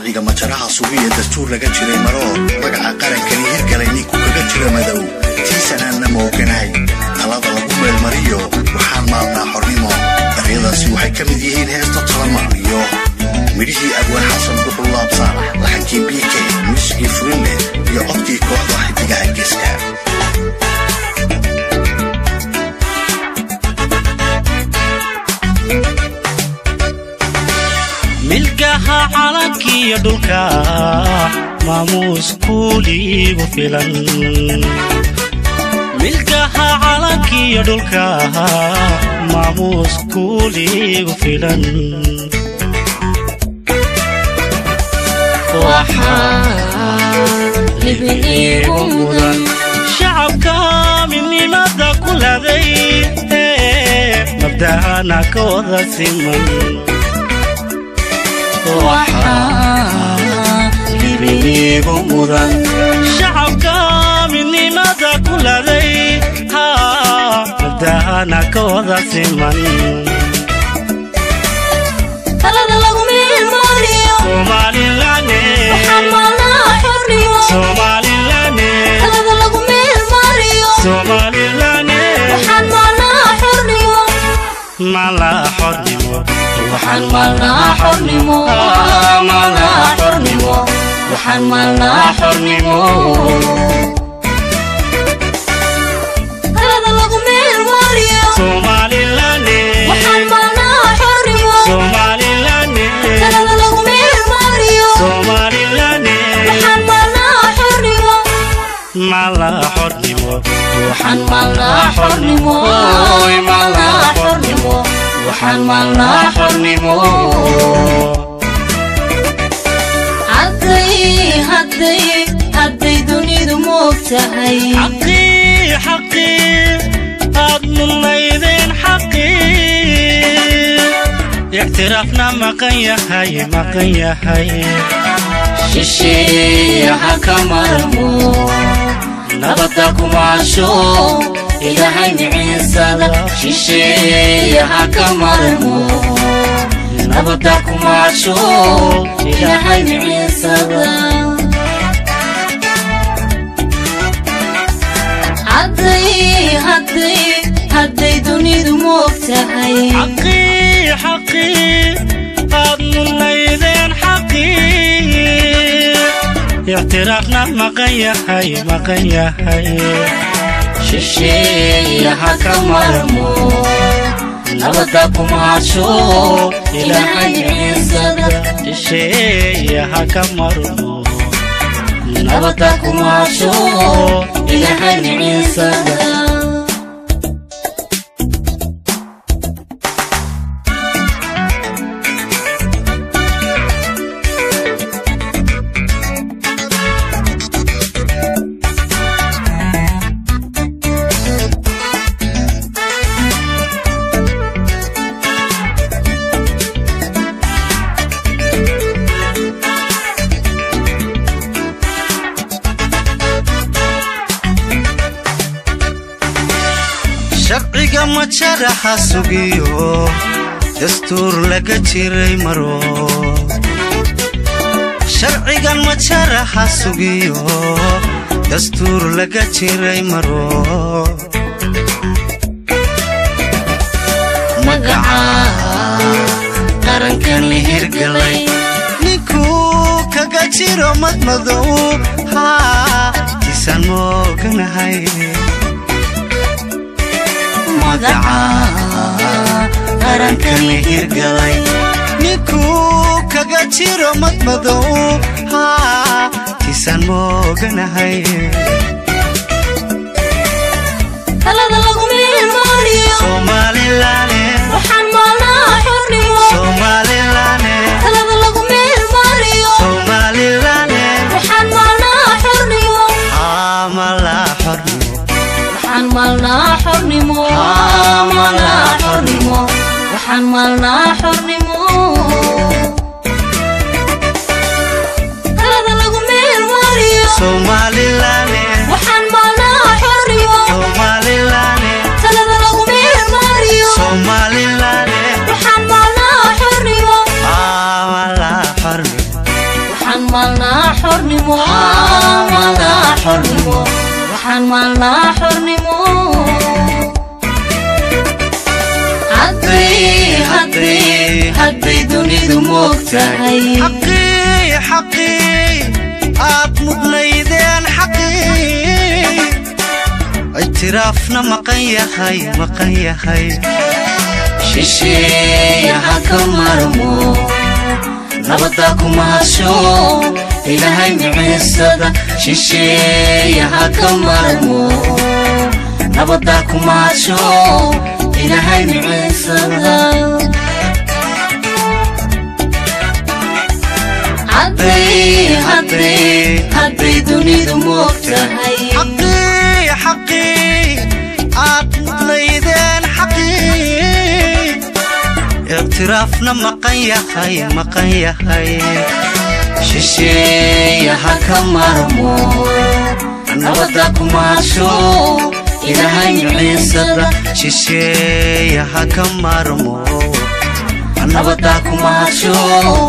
sharciga majaraha sugiya dastuur laga jiray maroo magaca qarankani hirgalay ninku kaga jira madow tiisanaanna mooganahay talada lagu meelmariyo waxaan maalnaa xornimo daryadaasi waxay ka mid yihiin heesta talamaaniyo midhihii abwaan xasan duxul laabsaar laxankii b k muusigii furinle iyo codkii kooxda xidigaha geeska milgaha calankiiyo dhulka maamuus kuuliigu filan milgaha calankiiyo dhulka maamuus kuuliigu filan shacabka midnimada ku laday mabda'ana ka wada siman shacabka midnimada ku laday mabda'ana ka wada siman Somaliland Somaliland Somaliland mala xornimo waxaan maalnaa xornimo maalnaa xornimo waxaan maalnaa xornimo talada lagu meelmariyo Somaliland waxaan maalnaa xornimo Somaliland talada lagu meelmariyo Somaliland waxaan maalnaa xornimo mala xornimo waxaan maalnaa xornimo maalnaa xornimo waxaan maalnaa xornimo hadday hadday hadday dunidu moog tahay xaqii xaqii aad mudnaydeen xaqii ictiraafna maqan yahay maqan yahay shisheeyaha ka marmo nabadda kumaasho ilaahay miciisada shisheeyaha ka marmo nabadda kumaasho ilaahay miciisada hadday hadday hadday dunidu moog tahay xaqii xaqii aad mudnaydeen xaqii ictiraafna maqan yahay maqan yahay shisheeyaha ka marmo nabadda kumaasho ilaahay miciisada shisheeyaha ka marmo nabadda kumaasho ilaahay miciisada sharciga majaraha sugiyo dastuur laga jiray maro sharcigan majaraha sugiyo dastuur laga jiray maro magaca qarankan la hirgalay ninkuu kaga jiro madmadow haa tisaan mooganahay magaca qarankan la hirgalay ninkuu kaga jiro madmadow haa tisaan mooganahay talada lagu meelmariyo Somaliland waxaan maalnaa xornimo Somaliland talada lagu meelmariyo Somaliland waxaan maalnaa xornimo amala xornimo waxaan maalnaa xornimo maalnaa xornimo waxaan maalnaa xornimo talada lagu meelmariyo Somaliland waxaan maalnaa xornimo Somaliland talada lagu meelmariyo Somaliland waxaan maalnaa xornimo amala xornimo maalnaa xornimo hadday hadday hadday dunidu moogtahay xaqii xaqii aad mudnaydeen xaqii ictiraafna maqan yahay maqan yahay shisheeya ha ka marmo nabadda kuma hadsho ilaahay miciisada shisheeya ha ka marmo nabadda kuma hadsho ilaahay miciisada hadday hadday hadday dunidu moogtahay xaqii xaqii aad mudnaydeen xaqii ictiraafna maqan yahay maqan yahay shisheeya ha ka marmo nabadda kuma hadsho ilaahay miciisada shisheeya ha ka marmo nabadda kuma hadsho